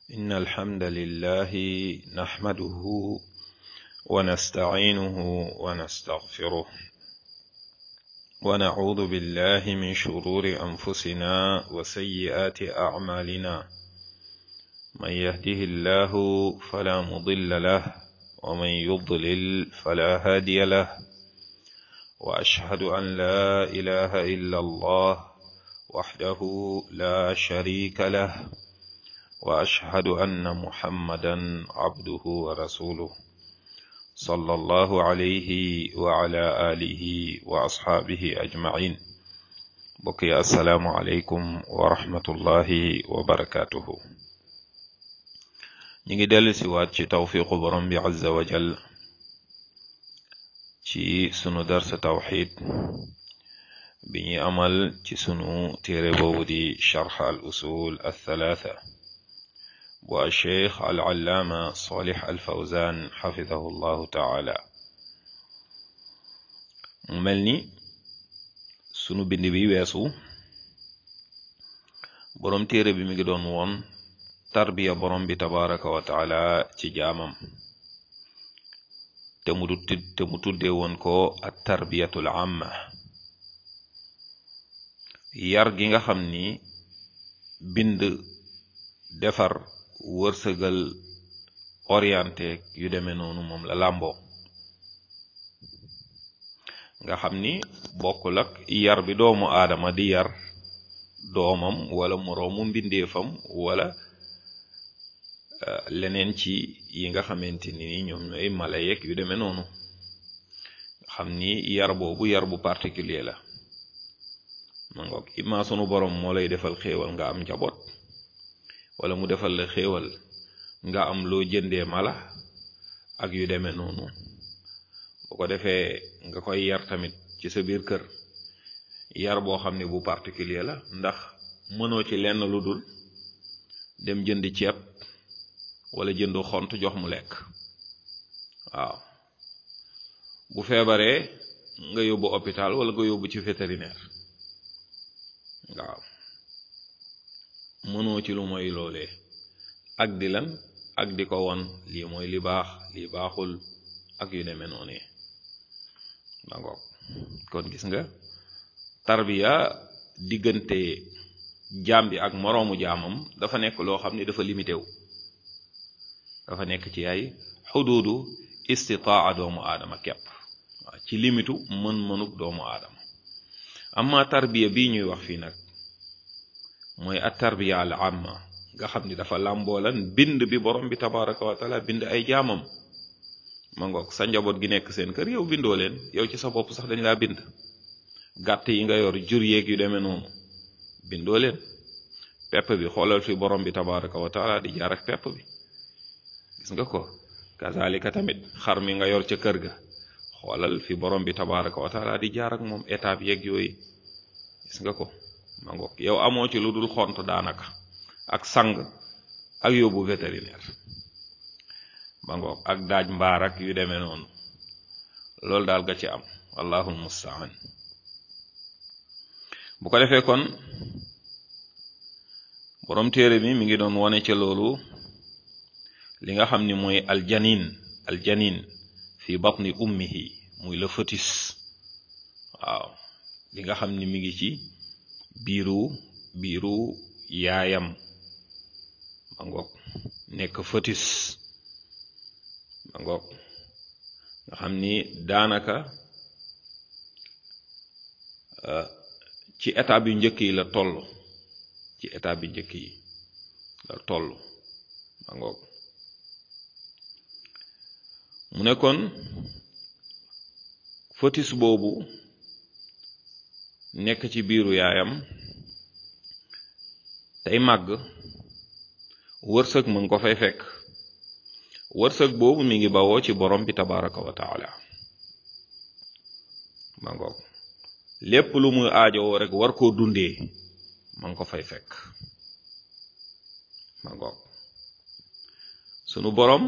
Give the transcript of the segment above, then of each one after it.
إن الحمد لله نحمده ونستعينه ونستغفره ونعوذ بالله من شرور أنفسنا وسيئات أعمالنا من يهده الله فلا مضل له ومن يضلل فلا هادي له وأشهد أن لا إله إلا الله وحده لا شريك له واشهد ان محمدا عبده ورسوله صلى الله عليه وعلى اله واصحابه اجمعين بقي السلام عليكم ورحمه الله وبركاته نيجي دل سوات ci tawfiqu borom bi azza wa jal ci sunu dars tawxid bi ñuy amal ci sunu téere boobu di charx al usul al thalatha bu alcheikh alallaama solih alfawzan xafidahu llahu taala mu mel ni sunu bind bi weesu boroom téere bi mi ngi doon woon tarbiya borom bi tabaraka wa taala ci jaamam te mu te mu tuddee woon ko at tarbiyatul amma yar gi nga xam ni bind defar wërsëgal orienté yu demee noonu moom la làmboo nga xam ni bokkul ak yar bi doomu aadama di yar doomam wala moroomu mbindeefam wala leneen ci yi nga xamante ni ñoom ñooy mala yeeg yu demee noonu nga xam ni yar boobu yar bu particulier la ma ngoog imma sunu borom moo lay defal xéewal nga am njaboot wala mu defal la xéewal nga am loo jëndee mala ak yu demee noonu bu ko defee nga koy yar tamit ci sa biir kër yar boo xam ne bu particulier la ndax mënoo ci lenn lu dul dem jënd ceeb wala jënd xont jox mu lekk waaw bu feebaree nga yóbbu hôpital wala nga yóbbu ci vétérinaire waaw mënoo ci lu mooy loolee ak di lan ak di ko won lii mooy li baax lii baaxul ak yu demee noonu ma ngoog kon gis nga tarbiya diggante jaam bi ak moroomu jaamam dafa nekk loo xam ni dafa limité wu dafa nekk ci ay xuduudu istitaa doomu aadama kepp waaw ci limitu mën-mënuk doomu aadama amma tarbiya bii ñuy wax fii nag mooy at tarbiya al amma nga xam ni dafa làmboolan bind bi borom bi tabaraka wa taala bind ay jaamam ma ngoog sa njaboot gi nekk seen kër yow bindoo leen yow ci sa bopp sax dañ laa bind gàtt yi nga yor jur yeeg yu demee noonu bindoo leen pepp bi xoolal fi borom bi tabaraka wa taala di jaar ak pepp bi gis nga ko kazalika tamit xar mi nga yor ca kër ga xoolal fi borom bi tabaraka wa taala di jaar ak moom étape yeeg yooyu gis nga ko ma ngoog yow amoo ci lu dul xont daanaka ak sang ak yóbbu vétérinaire ma ngoog ak daaj mbaar ak yu demee noonu loolu daal ga ci am allahul mustaan bu ko defee kon borom téere bi mi ngi doon wone ca loolu li nga xam ni mooy aljanin aljanin fi batni ummihi muy la fœtus waaw li nga xam ni mi ngi ci biiru biiru yaayam ma ngoog nekk fœtus ma ngoog nga xam ni daanaka ci étape yu njëkk yi la toll ci étape yu njëkk yi la toll ma ngoog mu ne kon fœtus boobu nekk ci biiru yaayam tey màgg wërsëg mu ngi ko fay fekk wërsëg boobu mi ngi bawoo ci borom bi tabaraka wa taala ma ngoog lépp lu muy aajowoo rek war koo dundee ma ngi ko fay fekk ma ngoog sunu borom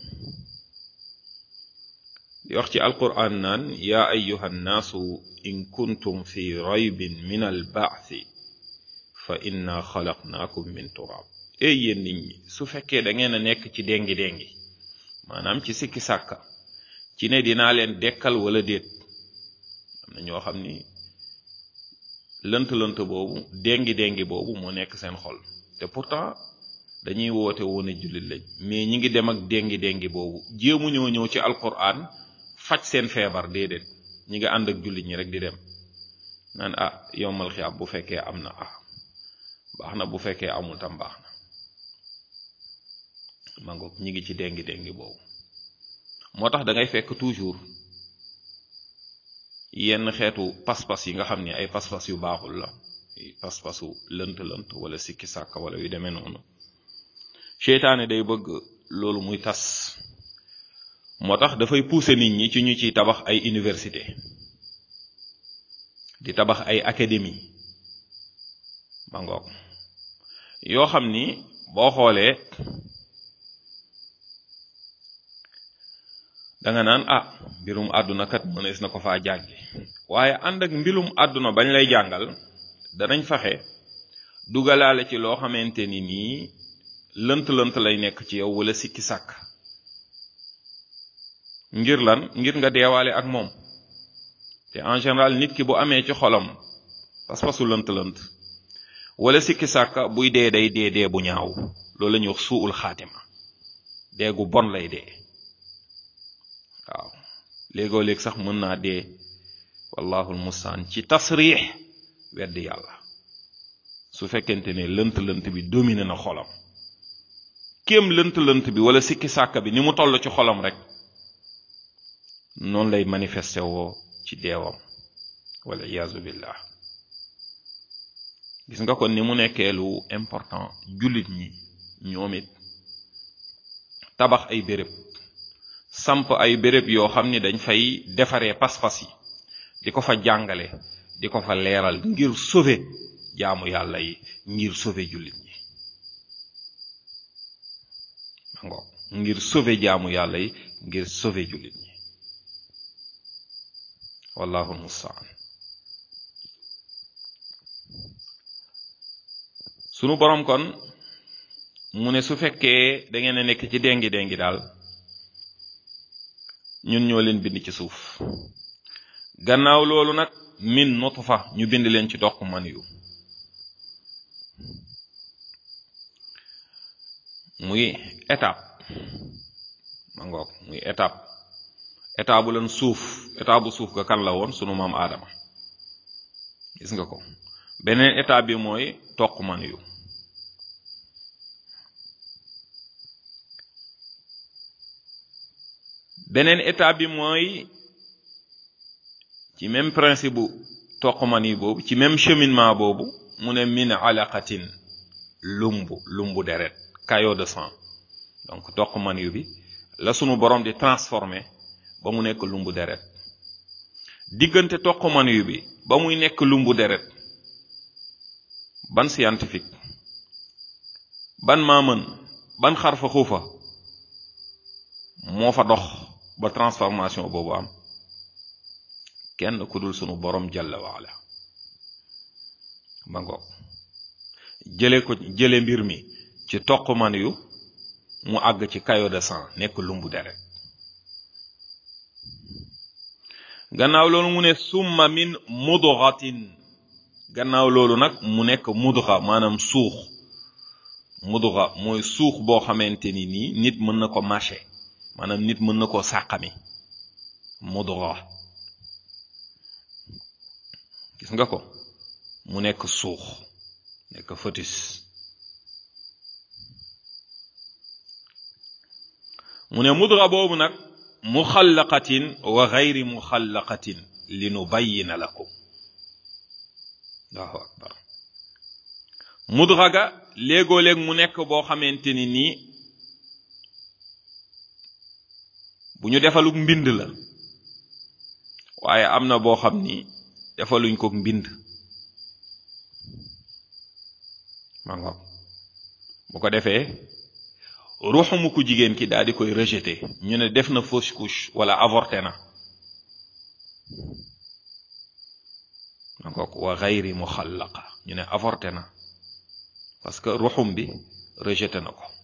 di wax ci alquran naan yaa ayuha nnaasu in kuntum fi raybin min albaathi fa inna xalaqnaakum min turab ey yéen nit ñi su fekkee da ngeen a nekk ci déngi déngi maanaam ci sikki sàkka ci ne dinaa leen dekkal wala déet am na ñoo xam ni lënt lënt boobu déngi déngi boobu moo nekk seen xol te pourtant dañuy woote woon jullit lañ mais ñi ngi dem ak déngi déngi boobu jéemu ñoo ñëw ci alquran faj seen feebar déedéet ñi nga ànd ak jullit ñi rek di dem naan ah yombal xiyaam bu fekkee am na ah baax na bu fekkee amul tam baax na mangoog ñi ngi ci déngi déngi boobu moo tax da ngay fekk toujours yenn xeetu pas-pas yi nga xam ne ay pas-pas yu baaxul la pas-pasu lënt-lënt wala sikki sàkka wala yu demee noonu seytaane day bëgg loolu muy tas moo tax dafay pousser nit ñi ci ñu ciy tabax ay université di tabax ay académie ma ngoog yoo xam ni boo xoolee danga naan ah mbirum àdduna kat mënees na ko faa jàngi waaye ànd ak mbirum àdduna bañ lay jàngal danañ fexe dugalaale ci loo xamante ni nii lënt-lënt lay nekk ci yow wala sikki sàkk ngir lan ngir nga deewaale ak moom te en général nit ki bu amee ci xolam pas-pasu lënt-lënt wala sikki sàkk buy dee day dee dee bu ñaaw loolu la ñuy wax suul xaatima dee gu bon lay dee waaw léegoo léeg sax mën naa dee wallahul mustaan ci tasriix weddi yàlla su fekkente ne lënt-lënt bi domine na xolam kéem lënt-lënt bi wala sikki sàkk bi ni mu toll ci xolam rek noonu lay manifesté woo ci deewam wala iyaazu billah gis nga kon ni mu nekkee lu important jullit ñi ñoom it tabax ay béréb samp ay béréb yoo xam ni dañ fay defaree pas-pas yi di ko fa jàngale di ko fa leeral ngir sauver jaamu yàlla yi ngir sauver jullit ñi mango ngir sauver jaamu yàlla yi ngir sauver jullit ñi wallahu mustaan sunu borom kon mu ne su fekkee da ngeen a nekk ci déngi déngi daal ñun ñoo leen bind ci suuf gannaaw loolu nag min nutfa ñu bind leen ci dox man yu muy étape ma ngoog muy étape état bu leen suuf état bu suuf ga kan la woon sunu maam aadama gis nga ko beneen état bi mooy toq man yu beneen état bi mooy ci même principe bu toq man yu boobu ci même cheminement boobu mu ne min alaqatin lumbu lumbu deret caillot de sang donc toq man yu bi la sunu borom di transformé ba mu nekk lumbu deret diggante toq man yu bi ba muy nekk lumbu deret ban scientifique ban maamën ban xarfa xuufa moo fa dox ba transformation boobu am kenn ku dul sunu borom jalla waala ba ngoog jële ko jële mbir mi ci toq man yu mu àgg ci caillot de sang nekk lumbu deret gannaaw loolu mu ne summa min mudghatin gannaaw loolu nag mu nekk mudga maanaam suux mudga mooy suux boo xamante ni nii nit mën na ko mâcher maanaam nit mën na koo sàqami mudga gis nga ko mu nekk suux nekk fœtus mu ne mudga boobu nag muxallaqatin wa gayri muxallaqatin li nu bayyina lakum allahu akbar mudga ga léegoo léeg mu nekk boo xamante ni nii bu ñu defaluk mbind la waaye am na boo xam ni defaluñ ko mbind ma ngoog bu ko defee ruuxumu ku jigéen ki daal di koy rejeté ñu ne def na fausse couche wala avorté na ma ngoog wa gayri muxallaqa ñu ne avorté na parce que ruxum bi rejeté na ko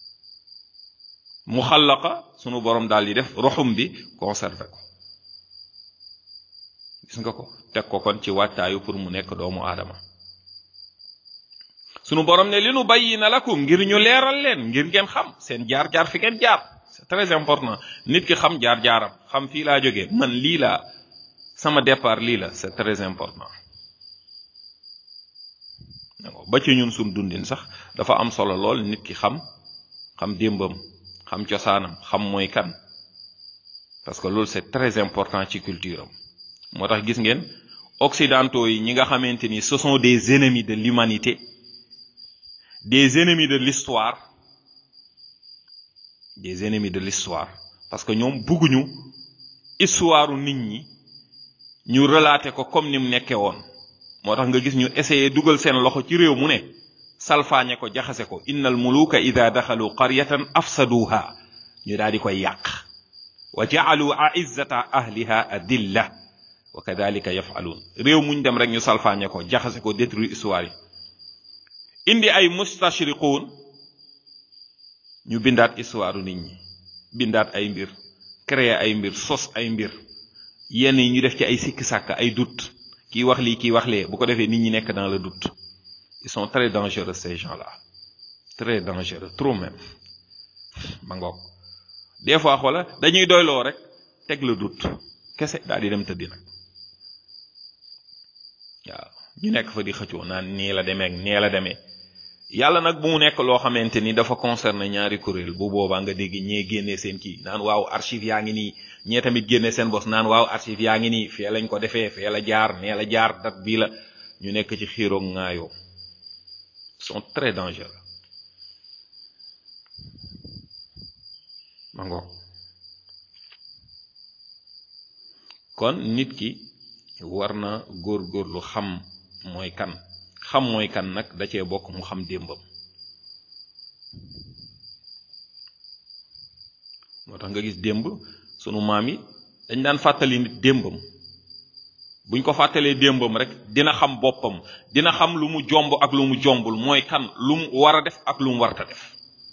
mu xallaqa sunu borom daal di def roxum bi conservé ko gis nga ko teg ko kon ci wattaayu pour mu nekk doomu aadama sunu borom ne li nu bayyina lakum ngir ñu leeral leen ngir ngeen xam seen jaar-jaar fi ngeen jaar c'est très important nit ki xam jaar-jaaram xam fii laa jógee man lii laa sama départ lii la c'est très important ba ci ñun suñ dundin sax dafa am solo lool nit ki xam xam démbam xam cosaanam xam mooy kan parce que loolu c'est très important ci culture am moo tax gis ngeen occidentaux yi ñi nga xamante ni ce sont des ennemis de l'humanité des ennemis de l'histoire des ennemis de l'histoire parce que ñoom bugguñu histoire nit ñi ñu relater ko comme ni mu nekkee woon moo tax nga gis ñu essayer dugal seen loxo ci réew mu ne salfaañe ko jaxase ko innal muluka ida daxalu qaryatan afsaduha ñu daal di koy yàq wa ja'alu a'izzata ahliha adilla wa kadhalika yaf'alun réew muñ dem rek ñu salfaañe ko jaxase ko détruire histoire yi indi ay mustashriqun ñu bindaat histoire nit ñi bindaat ay mbir créer ay mbir sos ay mbir yenn yi ñu def ci ay sikki sàkk ay doute kii wax lii kii wax lee bu ko defee nit ñi nekk dans le doute ils sont très dangereux ces gens-là très dangereux trop même ma ngoog des fois xoola dañuy doyloo rek teg le doute kese daal di dem tëddi nag waaw ñu nekk fa di xëccoo naan nii la demee ak nee la demee yàlla nag bu mu nekk loo xamante ni dafa concerné ñaari kuréel bu boobaa nga dégg ñee génnee seen kii naan waaw archive yaa ngi nii ñee tamit génne seen bos naan waaw archive yaa ngi nii fee lañ ko defee fee la jaar nee la jaar dat bii la ñu nekk ci xiiroog ŋaayoo sont très dangereux ma ngoog kon nit ki war na góorgóorlu xam mooy kan xam mooy kan nag da cee bokk mu xam démbam moo tax nga gis démb sunu maam yi dañ daan fàttali nit démbam buñ ko fàttalee démbam rek dina xam boppam dina xam lu mu jomb ak lu mu jombul mooy kan lu mu war a def ak lu mu warta def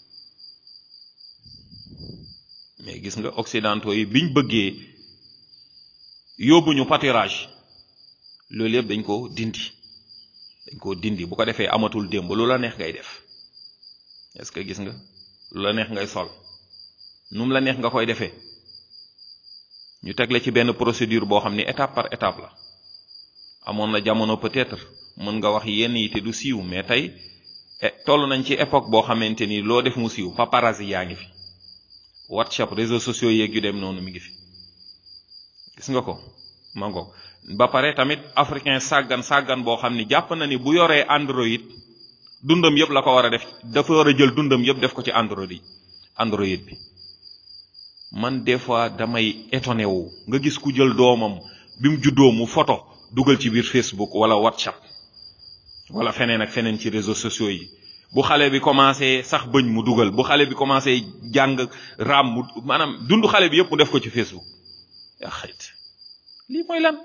mais gis nga occidentaux yi biñ bëggee yóbbuñu pâturage loolu yëpp dañ ko dindi dañ ko dindi bu ko defee amatul démb lu la neex ngay def est-ce que gis nga lu la neex ngay sol nu mu la neex nga koy defee ñu tegle ci benn procédure boo xam ni étape par étape la amoon na jamono peut-être mën nga wax yenn yi te du siiw mais tey toll nañ ci époque boo xamante ni loo def mu siiw paparazzi yaa ngi fi WhatsApp réseaux sociaux yeeg yu dem noonu mi ngi fi gis nga ko mango ba pare tamit africain sàggan sàggan boo xam ni jàpp na ni bu yoree Android dundam yëpp la ko war a def dafa war a jël dundam yëpp def ko ci Android Android bi man des fois damay étonné wu nga gis ku jël doomam bi mu juddoo mu photo dugal ci biir Facebook wala WhatsApp wala feneen ak feneen ci réseaux sociaux yi bu xale bi commencé sax bëñ mu dugal bu xale bi commencé jàng raam mu maanaam dund xale bi yëpp mu def ko ci Facebook yaa xayt lii mooy lan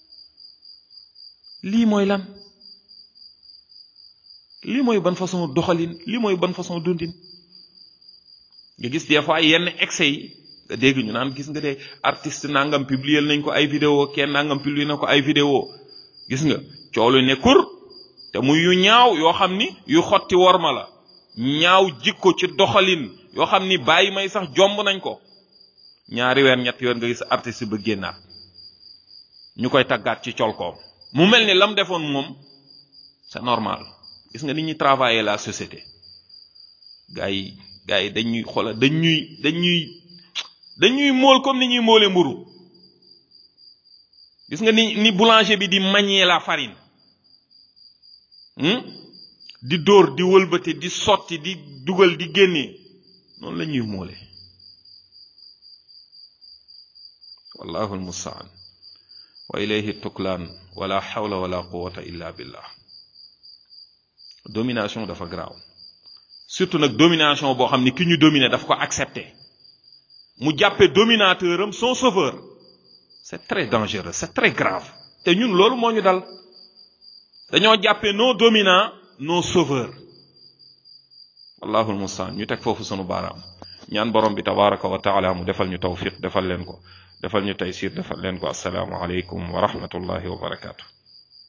lii mooy lan lii mooy ban façon doxalin lii mooy ban façon dundin nga gis des fois yenn excès yi nga dégg ñu naan gis nga de artiste nangam publier nañ ko ay vidéo kenn nangam publier na ko ay vidéo gis nga coow lu ne kur te muy yu ñaaw yoo xam ni yu xotti worma la ñaaw jikko ci doxalin yoo xam ni bàyyi may sax jomb nañ ko ñaari weer ñett yoon nga gis artiste ba génnaat ñu koy taggaat ci colkoom mu mel ni lam defoon moom c'est normal gis nga nit ñi travailler la société gars yi gars yi dañuy xoolal dañuy dañuy dañuy mool comme ni ñuy moole mburu gis nga ni ni boulanger bi di manier la farine di dóor di wëlbati di sotti di dugal di génnee noonu la ñuy moole wallahu almustaan wa ilayhi tuklaan wala hawla wala quwwata illa billah domination dafa garaaw surtout nag domination boo xam ni ki ñu dominer daf ko accepter mu jàppe dominateur am son sauveur c'est très dangereux c'est très grave te ñun loolu moo ñu dal dañoo jàppe nos dominants nos sauveurs allahul mustaan ñu teg foofu sunu baaraam ñaan borom bi tabaraka wa taala mu defal ñu tawfiq defal leen ko defal ñu taysir defal leen ko assalaamu aleykum wa rahmatullahi wa barakaatu